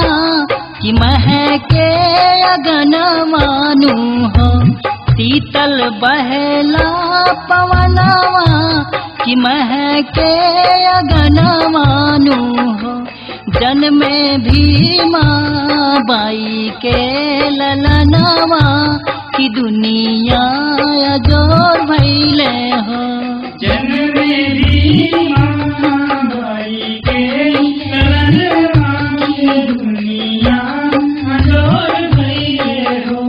कि महके अगन मानु हो शीतल बहला पवनवा कि महके अगन मानु हो जन्मे भीमा बाई के ललनवा कि दुनिया जोर भैले हो जन्मे भीमा बाई के ललनवा की दुनिया अजोर भइले हो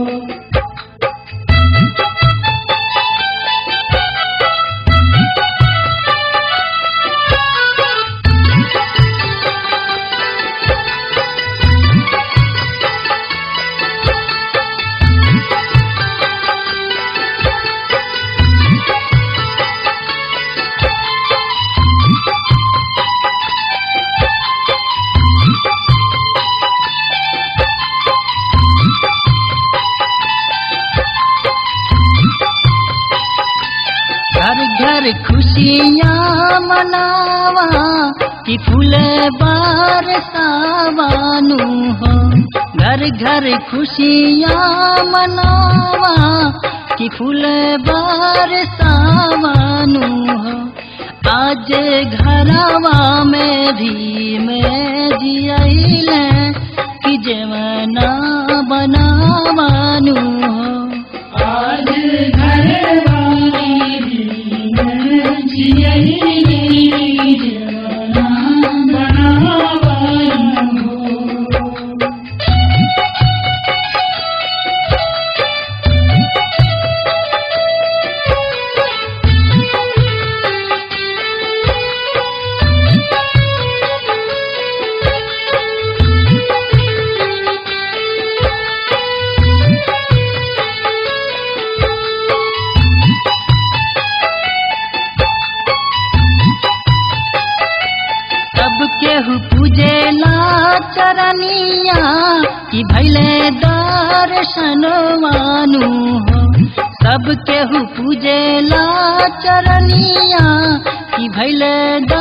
घर घर खुशियाँ मनावा कि फूल बार सावानु हो घर घर खुशियाँ मनावा कि फूल बार सावानु हो आज घरवा में भी में जियले कि जवना बनावानु हो आज घर वाली दिन जियही जवाना बनावाई हो सब केहू पूजेला चरनिया कि भैले दर्शनवानु हो सब केहू पूजेला चरनिया कि भैले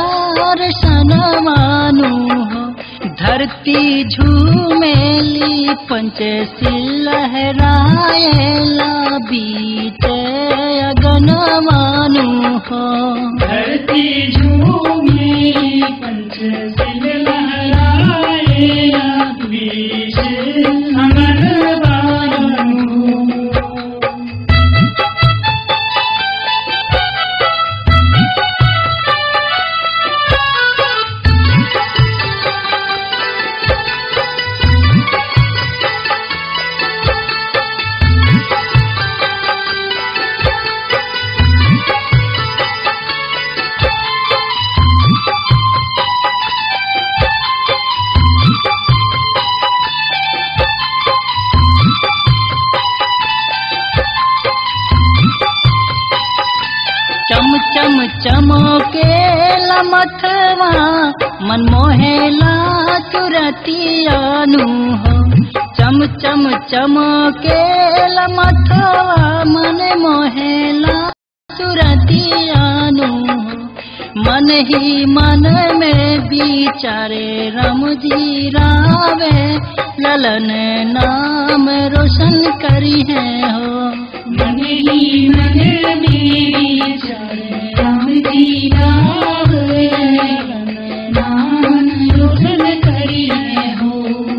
दर्शनवानु हो धरती झूमेली पंचशील लहराएला बीच अगनवानु हो धरती झूमे पंचशील लहराए विष अमर बानु चम चम चमके लमथवा मन मोहेला चुरतियानु हो चम चम चमके लमथवा मन मोहेला चुरतियानु हो मन ही मन में विचारे राम जी रावे ललन नाम रोशन करी है हो मन ही मन मेरी चले राम जी राव नाम रोशन करिए हो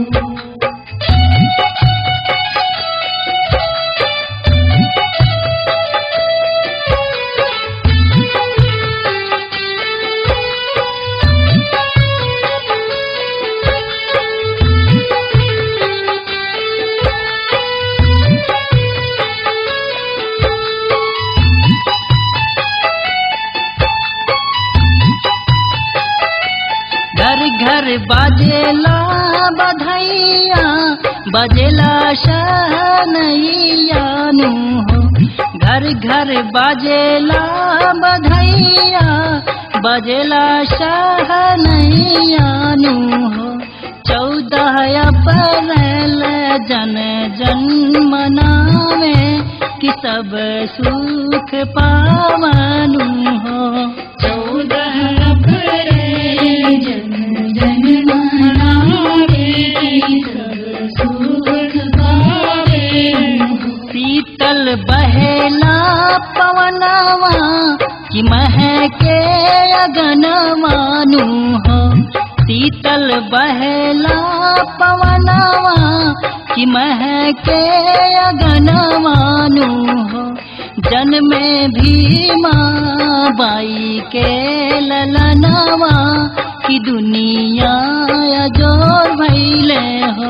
घर घर बाजेला बधैया बजेला शहनैयानु हो घर घर बाजेला बधैया बजेला शहनैयानु हो चौदह अप्रैल जन जन मनावे कि सब सुख पावनु हो चौदह अप्रैल जन जन मनावे की बहेला पवनवा कि महके अगनवानु हो शीतल बहेला पवनवा कि महके अगनवानु हो जन्मे भीमा बाई के ललनवा कि दुनिया जोर भैले